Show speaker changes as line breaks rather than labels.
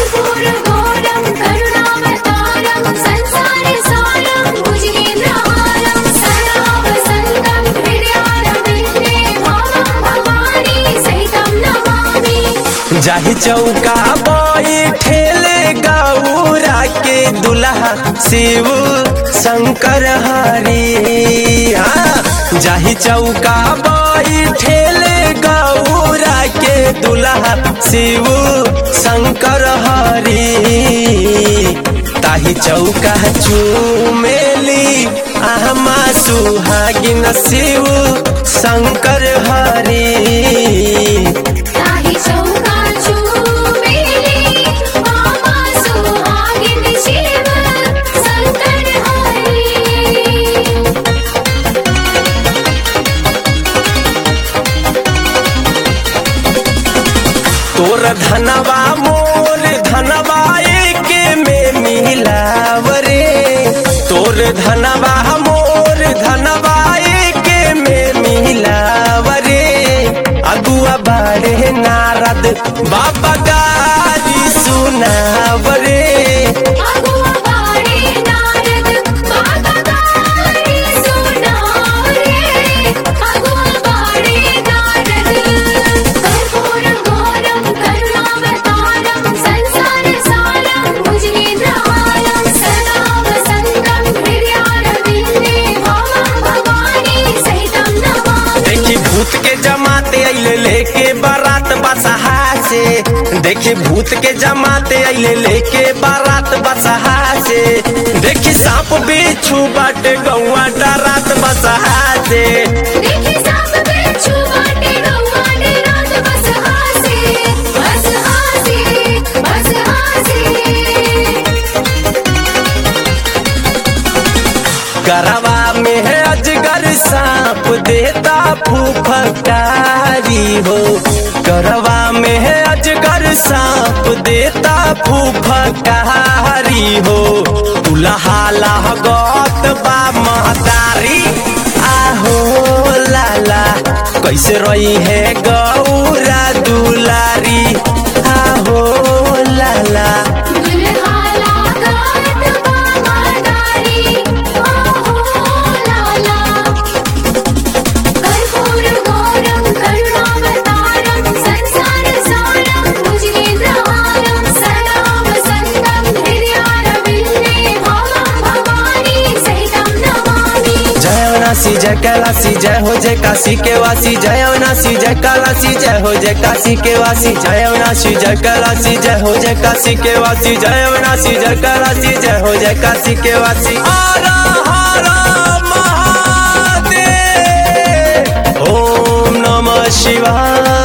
कर्पूरघोरं करुणावतारं संसारसारं भुजगेन्द्रहारं सदा वसन्तं हृदयारविन्दे भावं भवानी सहितं नमामि
जाहि चौका बैठेले गौरा के दुल्हा शिव शंकर हरि हाँ। जाहि चौका बैठेले गौरा के दुल्हा शिव शंकर हरि ताहि चौका चूमेली आमा सुहागिन शिव शंकर हरि
ताहि चौका चूमेली मामा सुहागिन शिव शंकर हरि
तोर धनवा मोर धनवा एके में मिलाव रे तोर धनवा मोर धनवा एके में मिलाव रे अगुआ बाड़े नारद बाबा गारी सुनाव रे
अगुआ बाड़े नारद बाबा गारी सुनाव रे अगुआ बाड़े नारद कर्पूरं घोरं करुणावतारं संसारसारं भुजगेन्द्रहारं सदा वसन्तं हृदयारविन्दे भावं भवानी सहितं नमामि
देखी भूत के जमाते अइले लेके बारात बसहा से देखी भूत के जमाते अइले लेके बारात बसहा से देखी सांप बिच्छू बाटे गौआ डरात बसहा से
देखी सांप बिच्छू बाटे गौआ डरात बस हासे बस हासे बस हासे
गरवा में है अजगर सांप देता फूफकारी हो गरवा में है अजगर सांप देता फूफकारी हो दुल्हा गौत बा महतारी आहो लाला कैसे रही है गौरा दुलारी आहो लाला
दुल्हा लागत बाबा दारी ओहो लाला कर्पूर घोरं करुणावतारं संसारसारं भुजगेन्द्रहारं सदा वसन्तं हृदयारविन्दे भावं भवानी सहितं नमामि
जय अवनासी जय कैलासी जय हो जय काशी के वासी जय अवनासी जय कैलासी जय हो जय काशी के वासी जय अवनासी जय कैलासी जय हो जय काशी के वासी जय अवनासी जय कैलासी जय हो जय काशी के वासी हर हर महादेव ओम नमः शिवाय